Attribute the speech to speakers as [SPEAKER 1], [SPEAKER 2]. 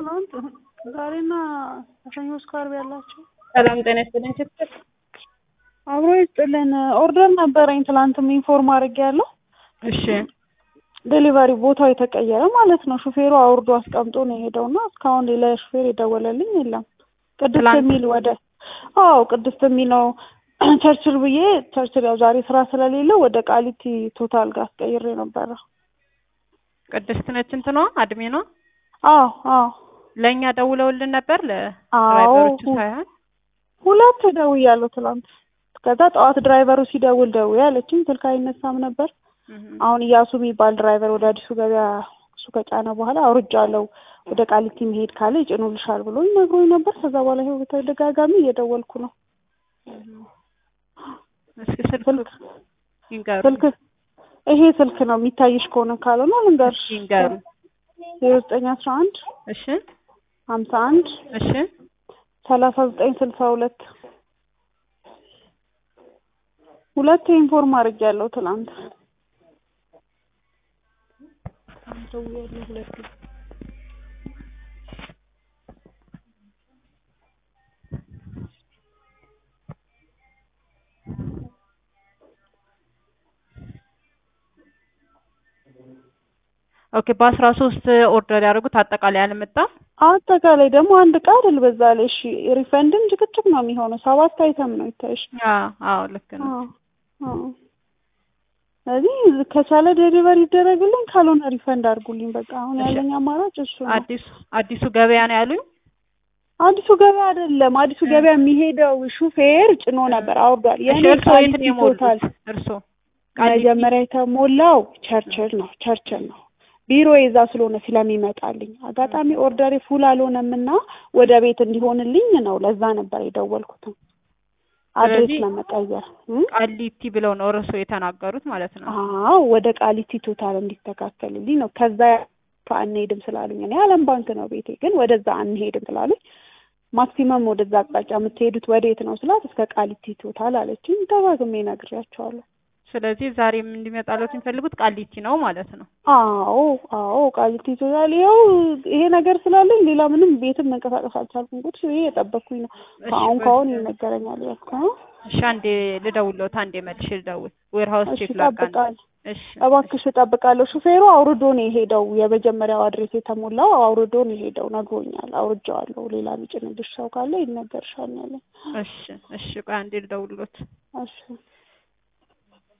[SPEAKER 1] ትናንት ዛሬና ከሰኞ እስከ ዓርብ ያላቸው
[SPEAKER 2] ሰላም ጤና ይስጥልኝ። ችግር
[SPEAKER 1] አብሮ ይስጥልን። ኦርደር ነበረኝ ትላንትም ኢንፎርም አድርጌያለሁ።
[SPEAKER 2] እሺ
[SPEAKER 1] ዴሊቨሪ ቦታው የተቀየረ ማለት ነው። ሹፌሩ አውርዶ አስቀምጦ ነው የሄደው እና እስካሁን ሌላ ሹፌር የደወለልኝ የለም። ቅድስት
[SPEAKER 2] ትላንት-
[SPEAKER 1] የሚል ወደ አዎ ቅድስት የሚል ነው ቸርችል ብዬ ቸርችል ያው ዛሬ ስራ ስለሌለ ወደ ቃሊቲ ቶታል ጋር አስቀይሬ ነበረ።
[SPEAKER 2] ቅድስት ነች እንትኗ አድሜ ነው።
[SPEAKER 1] አዎ አዎ
[SPEAKER 2] ለእኛ ደውለውልን ነበር
[SPEAKER 1] አዎ
[SPEAKER 2] ለድራይቨሮቹ ሳይሆን
[SPEAKER 1] ሁለት ደውያለሁ ትላንት። ከዛ ጠዋት ድራይቨሩ ሲደውል ደውዬ አለችኝ። ስልክ አይነሳም ነበር። አሁን እያሱ የሚባል ድራይቨር ወደ አዲሱ ገበያ እሱ ከጫነ በኋላ አውርጃለሁ ወደ ቃሊቲ መሄድ ካለ ይጭኑልሻል ብሎ ነግሮኝ ነበር። ከዛ በኋላ ይኸው በተደጋጋሚ እየደወልኩ ነው።
[SPEAKER 2] እስኪ ስልክ
[SPEAKER 1] ስልክ
[SPEAKER 2] ይንገሩ
[SPEAKER 1] ስልክ ይሄ ስልክ ነው የሚታይሽ ከሆነ ካልሆነ ልንገርሽ
[SPEAKER 2] ይንገሩ።
[SPEAKER 1] ዜሮ ዘጠኝ አስራ አንድ
[SPEAKER 2] እሺ
[SPEAKER 1] ሀምሳ አንድ
[SPEAKER 2] እሺ
[SPEAKER 1] ሰላሳ ዘጠኝ ስልሳ ሁለት ሁለት ኢንፎርም አድርጌያለሁ ትናንት።
[SPEAKER 2] ኦኬ በአስራ ሶስት ኦርደር ያደረጉት አጠቃላይ አልመጣም።
[SPEAKER 1] አጠቃላይ ደግሞ አንድ ዕቃ አይደል በዛ ላይ እሺ፣ ሪፈንድም ጭቅጭቅ ነው የሚሆነው። ሰባት አይተም ነው ይታይሽ።
[SPEAKER 2] አዎ አዎ ልክ ነው።
[SPEAKER 1] አዎ አዎ። ስለዚህ ከቻለ ዴሊቨሪ ይደረግልኝ፣ ካልሆነ ሪፈንድ አድርጉልኝ። በቃ አሁን
[SPEAKER 2] እሺ።
[SPEAKER 1] ያለኝ አማራጭ እሱ ነው።
[SPEAKER 2] አዲሱ አዲሱ ገበያ ነው ያሉኝ።
[SPEAKER 1] አዲሱ ገበያ አይደለም፣ አዲሱ ገበያ የሚሄደው ሹፌር ጭኖ ነበር አውርዷል።
[SPEAKER 2] እሺ
[SPEAKER 1] የኔ
[SPEAKER 2] እርስዎ የት
[SPEAKER 1] ቃሊቲ
[SPEAKER 2] ነው የሞሉት?
[SPEAKER 1] ቶታል
[SPEAKER 2] እርስዎ
[SPEAKER 1] መጀመሪያ የተሞላው ቸርችል ነው ቸርችል ነው ቢሮ የዛ ስለሆነ ስለሚመጣልኝ አጋጣሚ ኦርደሬ ፉል አልሆነም እና ወደ ቤት እንዲሆንልኝ ነው። ለዛ ነበር የደወልኩትም አድሬስ
[SPEAKER 2] ስለዚህ-
[SPEAKER 1] ለመቀየር እ?
[SPEAKER 2] ቃሊቲ ብለው ነው እርስዎ የተናገሩት ማለት ነው።
[SPEAKER 1] አዎ ወደ ቃሊቲ ቶታል እንዲስተካከልልኝ ነው። ከዛ አንሄድም ስላሉኝ እኔ አለም ባንክ ነው ቤቴ፣ ግን ወደዛ አንሄድም ስላሉኝ ማክሲመም ወደዛ አቅጣጫ የምትሄዱት ወዴት ነው ስላት እስከ ቃሊቲ ቶታል አለችኝ። ደጋግሜ ነግሬያቸዋለሁ።
[SPEAKER 2] ስለዚህ ዛሬም እንዲመጣለት የሚፈልጉት ቃሊቲ ነው ማለት ነው።
[SPEAKER 1] አዎ አዎ ቃሊቲ ቶታል ይኸው ይሄ ነገር ስላለኝ ሌላ ምንም ቤትም መንቀሳቀስ አልቻልኩም። ቁጭ ብዬ የጠበቅኩኝ ነው።
[SPEAKER 2] እሺ፣
[SPEAKER 1] ከአሁን
[SPEAKER 2] በ-
[SPEAKER 1] ከአሁን ይነገረኛል ያልኩ ነው።
[SPEAKER 2] እሺ አንዴ ልደውልዎት፣ አንዴ መልሼ ልደውል። ዌር ሀውስ
[SPEAKER 1] እሺ
[SPEAKER 2] ቼክ ላድርግ።
[SPEAKER 1] እጠብቃለሁ፣
[SPEAKER 2] እሺ
[SPEAKER 1] እባክሽ እጠብቃለሁ። ሹፌሩ አውርዶ ነው የሄደው። የመጀመሪያው አድሬስ የተሞላው አውርዶ ነው የሄደው ነግሮኛል። አውርጄዋለሁ። ሌላ የሚጭንልሽ ሰው ካለ ይነገርሻል ነው ያለኝ።
[SPEAKER 2] እሺ እሺ ቆይ አንዴ ልደውልዎት።
[SPEAKER 1] እሺ